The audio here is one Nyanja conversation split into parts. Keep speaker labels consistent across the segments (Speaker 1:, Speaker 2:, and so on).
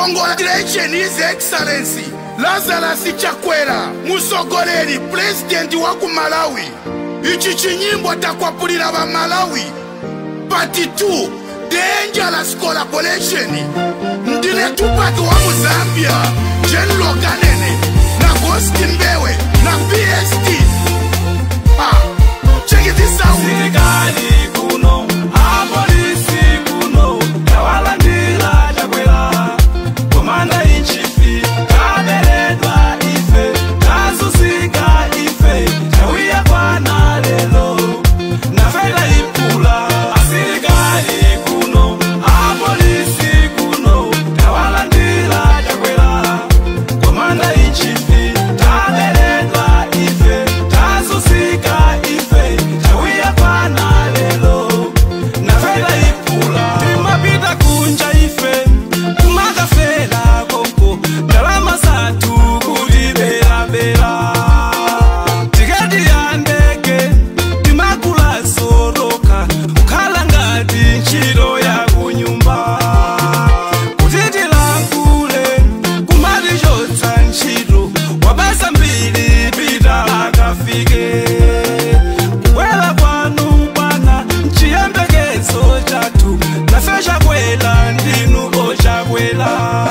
Speaker 1: congratulation his excellency lazarus chakwera musogoleri pulezidenti wa ku malawi ichi chinyimbo takwapulira va malawi part 2 dangerous collaboration ndine tupaki wa muzambia general kanene na gosti mbewe na pst ah, check this out
Speaker 2: Sirikali kuno, apolisi kuno, tawalandila chakwera. Komanda in chief, kaberedwa ife, kazusika ife, tawiya kwana lelo. Nafela ipula, asirikali kuno, apolisi kuno, tawalandila chakwera. Komanda in chief, kaberedwa ife, kazusika ife, tawiya kwana lelo. Nafela ipula, timapita kunja ife, kumakafela konko, ndalama zatu kulibelabela. Tiketi ya ndege, timakula soroka, kukhala ngati ntchito ya kunyumba. Kutitilangule, kumatichotsa ntchito, wabasa mbiri pita akafike. Kukwela kwanu bwana, nchiyembekezo chathu, nafe chakwela ndinu ochakwela.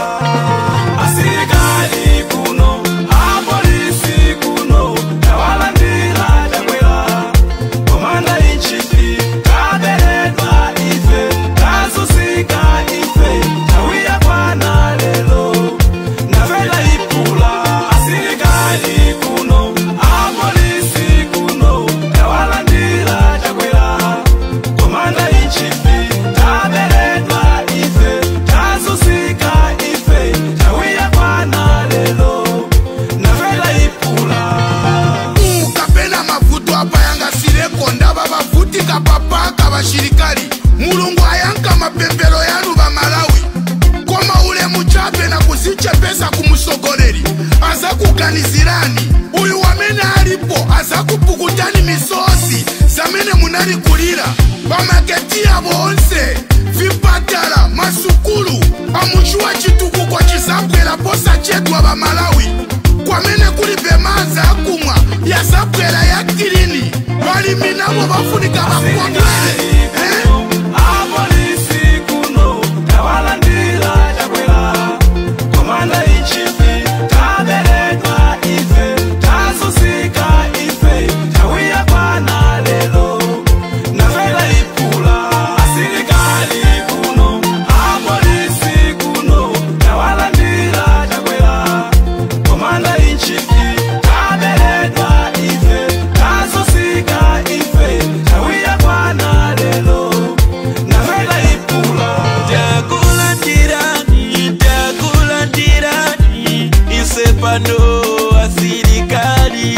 Speaker 2: Asilikali kuno, apolisi kuno, tawalandila chakwela. Komanda in chief, kaberedwa ife, kazusika ife, tawiya kwana lelo. Nafela ipula, asilikali kuno, apolisi kuno, tawalandila chakwela. Komanda in chief, kaberedwa ife, kazusika ife, tawiya kwana lelo. Nafela ipula.
Speaker 1: kapena mavuto apayangasireko ndava vavutika papaka vashirikali mulungu ayanka mapembero yanu va malawi koma ule muchape na kuzichepesa kumusogoleri aza kuganizirani uyu wamene alipo aza kupukutani misozi zamene munalikulira vamaketiya vonse vipatala masukulu amuchuwa chitukuko chizakwera posachedwa va malawi kwamene kuli bemaza akumwa yazabwera ya kilini balimi nabo bafunika bakondwele eh?
Speaker 2: Apolisi kuno, tawalandila chakwela. Komanda in chief, kaberedwa ife, kazusika ife, tawiya kwana lelo. Nafela ipula, asilikali kuno, apolisi kuno, tawalandila chakwela. Komanda in chief, kaberedwa ife, kazusika ife, tawiya kwana lelo. Nafela ipula.
Speaker 3: Takulandirani, takulandirani, isepano asirikali.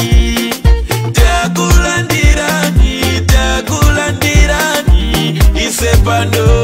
Speaker 3: Takulandirani, takulandirani, isepano